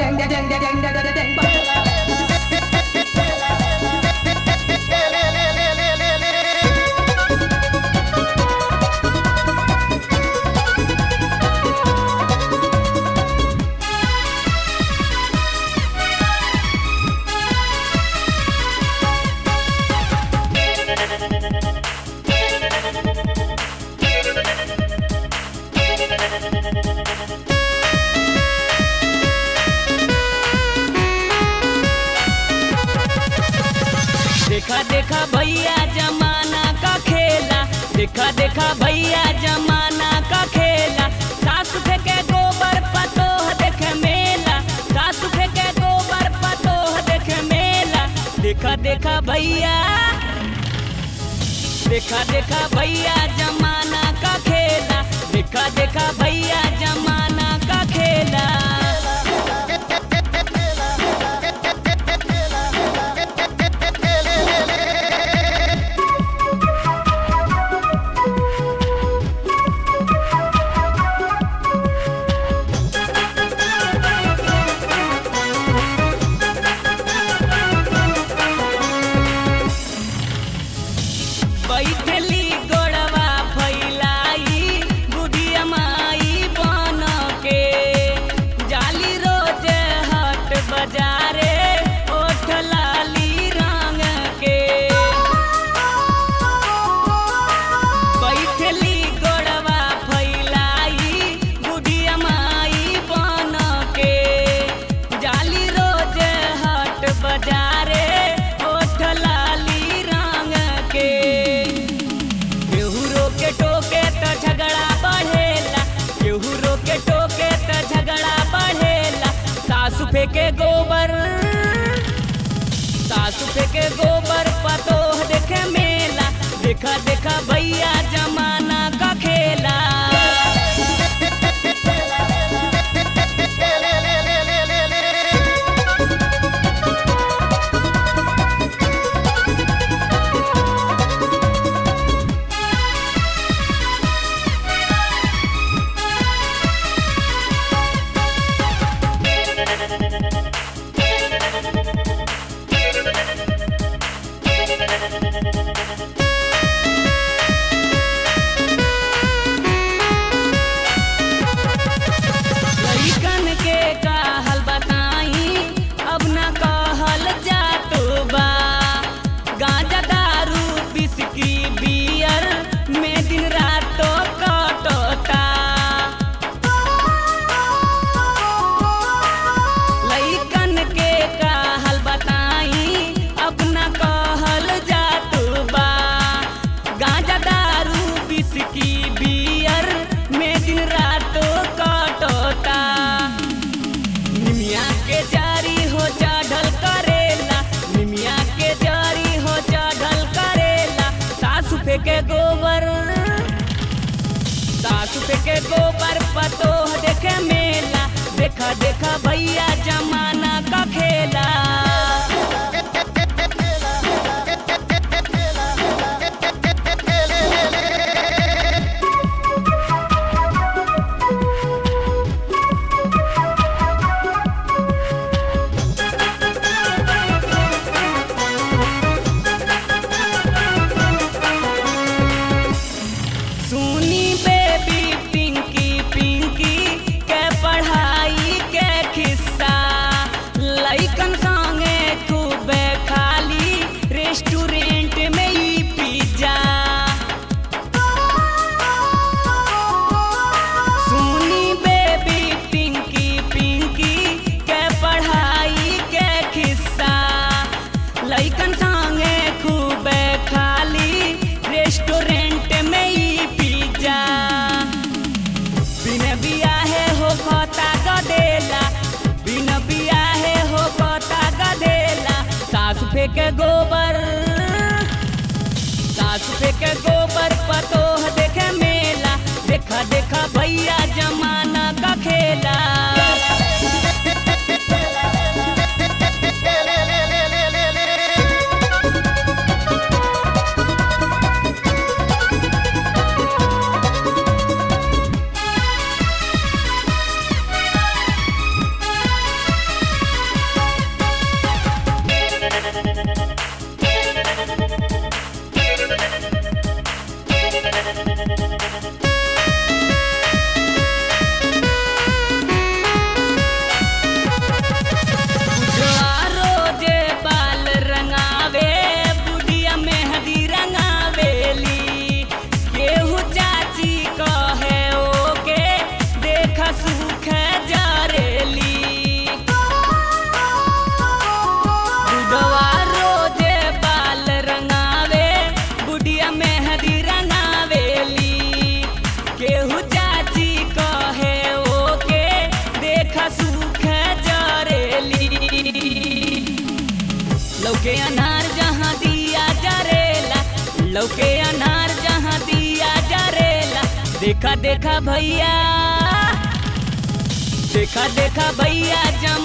देखा देखा भैया जमाना का खेला देखा देखा भैया जमाना का खेला सास फेंके गोबर पतोह देखे मेला सास फेंके गोबर पतोह देखे मेला देखा देखा भैया देखा देखा भैया जमाना का खेला देखा देखा भैया जमाना का खेला बैठली गोड़वा फैलाई बुढ़िया माई बन के जाली रोज हट बाजारे ओठ लाली रंग के बैठली गोड़वा फैलाई बुढ़िया माई बन के जाली रोज हट बाजारे ओठ लाली रंग के केहू रोके टोके त झगड़ा बढ़ेला केहू रोके टोके त झगड़ा बढ़ेला सासु फेंके गोबर सासु फेंके गोबर पतोह देखे मेला देखा देखा भैया जमाना का खेला लइकन के कहल बताई अब न कहल जात बा गांजा दारू बिस्की बियर में दिन रात कटता लइकन के कहल बताई अब न कहल जात बा गांजा दारू बिस्की बियर में दिन रात कटता निमिया के जारी हो चढ़ल करेला निमिया के जारी हो चढ़ल करेला सासु फेंके गोबर सासु फेंके गोबर पतोह देखे मेला देखा देखा भैया जमाना का खेला सुनी बेबी पिंकी पिंकी के पढ़ाई के खिस्सा लइकन संगे खूबे खाली रेस्टोरेंट में ई पिज्जा सुनी बेबी पिंकी पिंकी के पढ़ाई के खिस्सा लइकन संगे खूबे खाली रेस्टोरेंट में ई पिज्जा बिन बियाहे हो खता गदेला बिन बियाहे हो खता गदेला सास फेंके गोबर सास फेंके गोबर पतोह देखे मेला देखा देखा भैया जमाना का खेला लौके अनार जहाँ दिया जरेला लौके अनार जहाँ दिया जरेला देखा देखा भैया देखा देखा भैया जम